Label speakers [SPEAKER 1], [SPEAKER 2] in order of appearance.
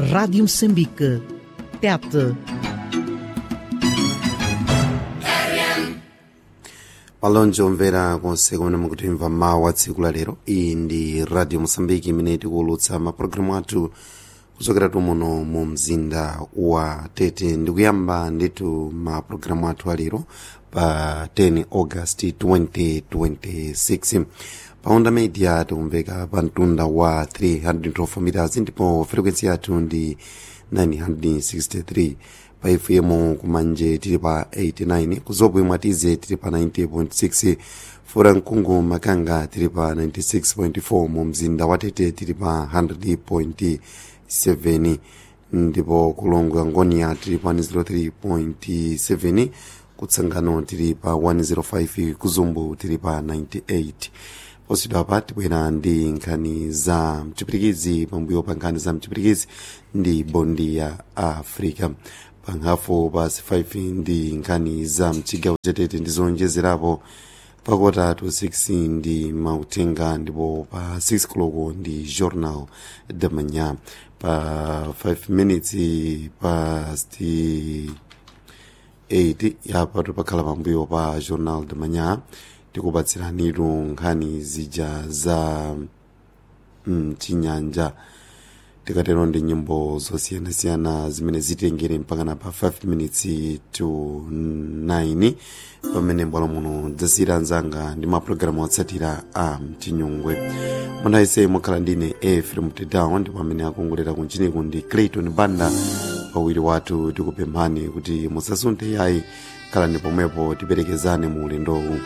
[SPEAKER 1] Rádio Moçambique. TET.
[SPEAKER 2] malonje omvera konse kumene mukutimva mawu a tsiku la lero iyi ndi radio mosambiki imene tikuwulutsa mapulogalamu athu kuchokera tumuno mu mzinda wa tete ndikuyamba ndithu mapulogalamu athu alero pa 10 august 2026 pa onda media tikumveka pa mtunda wa 312 meters ndipo frequency yathu ndi 963 pa fm kumanje tili pa 89 kuzobwe mwatize tili pa 90.6 fura mkungu makanga tili pa 96.4 mu mzinda wa tete tili pa 100.7 ndipo kulongo angonia tili pa 103.7 kutsangano tili pa 105 kuzumbu tili pa 98 posidwa pa tibwera ndi nkhani za mchipirikizi pambuyo pa nkhani za mchipirikizi ndi bondi ya africa pankhafu pasi 5 ndi nkhani za mchigawo chatete ndi zonjezerapo pakota to 6 ndi mautenga ndipo pa 6 koloko ndi journal de manhã pa 5 minutes past 8 yapatu pakhala pambuyo pa journal de manhã tikupatsiranitu nkhani zija za mchinyanja tikatero ndi nyimbo zosiyanasiyana zimene zitengere mpakana pa 5 minutes to 9 pamene mbwalo muno dzasiyira nzanga ndi mapulogalamu otsatira a mchinyungwe munayese mukhala ndine efrem tedown ndipo amene akongolera kunchiniku ndi clayton banda pawiri wathu tikupemphani kuti musasunthe yayi khalani pomwepo tiperekezane mu ulendowu